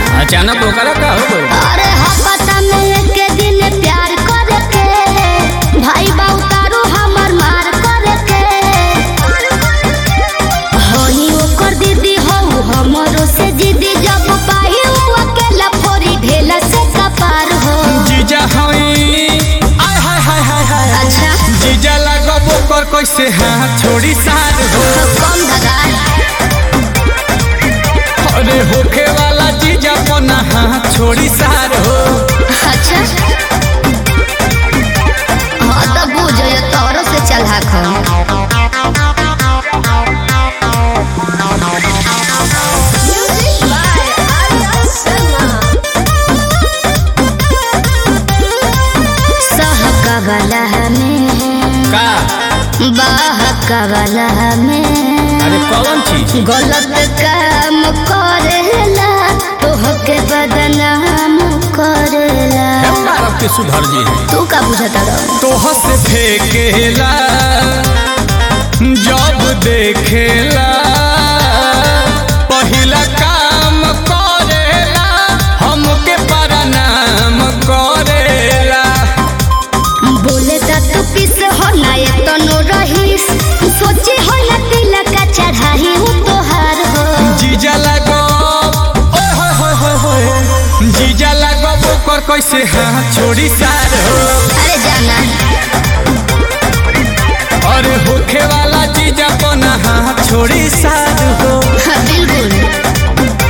अचानक ओकरा का हो गइल अरे हपता में एक दिन प्यार करके भाई बाऊ तारू हमर मार करके होई ओकर दीदी हो हमरो से जिदी जब पाही उ अकेला फोरी ढेला से कपार हो जीजा हई आय हाय हाय हाय हाय अच्छा जीजा लगब ओकर कैसे हाथ छोड़ी सार हो कम धगा अरे होखे वाला जीजा पना हाथ छोड़ी सार हो अच्छा हाँ तो बुझ तोरो से चला खा सहकवला में का बहकवला में अरे कौन चीज गलत काम करेला तोहके बदनाम करेला भारत के सुधर जी है तू का बुझता रहो तोह से फेंकेला जब देखेला पहिला काम करेला हमके प्रणाम करेला बोले ता तू किस हो ना ये तो नो रहीस सोचे हो ना तिलक का चढ़ाई हूँ तोहार हो जीजा लगो ओए होए होए होए होए जीजा लगो ओकर कैसे हाथ छोड़ी सार हो अरे जाना अरे होखे वाला जीजा पना हाथ छोड़ी सार हो हाँ, बिल्कुल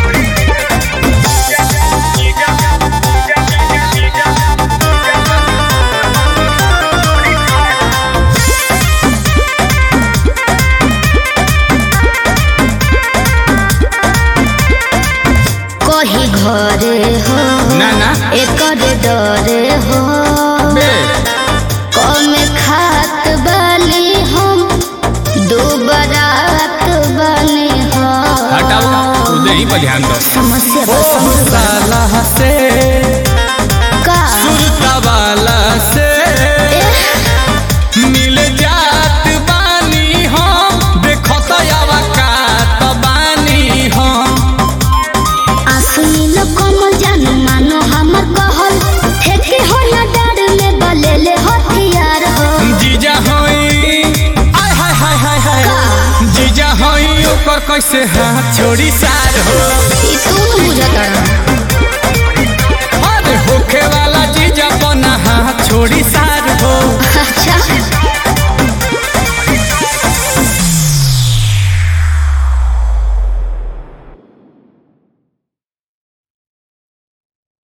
कही घरे हो ना ना एकर डरे हो बे कम खात बनी हम दो बरात बनी हो हटाओ उधर ही पर ध्यान दो समस्या ओ बस समझ बा। साला से का सुरता वाला से मिल जात बानी हम देखो तो यावा कात बानी हम आसुनी कम जान मानो हमर कहल ठेके हो ना डर में बलेले हथियार हो जीजा होई आय हाय हाय हाय हाय का? जीजा होई ओकर कैसे हाथ छोड़ी सार हो ई तू बुझत रह